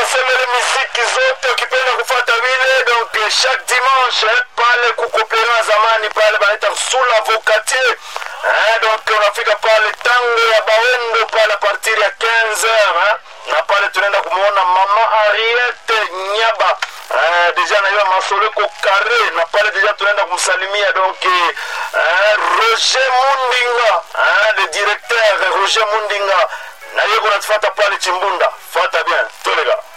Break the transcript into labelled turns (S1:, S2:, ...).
S1: tunasemele miziki zote ukipenda kufuata vile donc eh, chaque dimanche eh, pale kukopera zamani pale banaita sula vocatier eh, donc unafika pale tango ya bawendo pale a partir ya 15 heures eh, na pale tunaenda kumwona mama ariete nyaba eh, deja naiwa masoleko kare na pale deja tunaenda kumsalimia donc eh, roger mundinga eh, le directeur roger mundinga na yeye kunatufata pale chimbunda fata bien tolega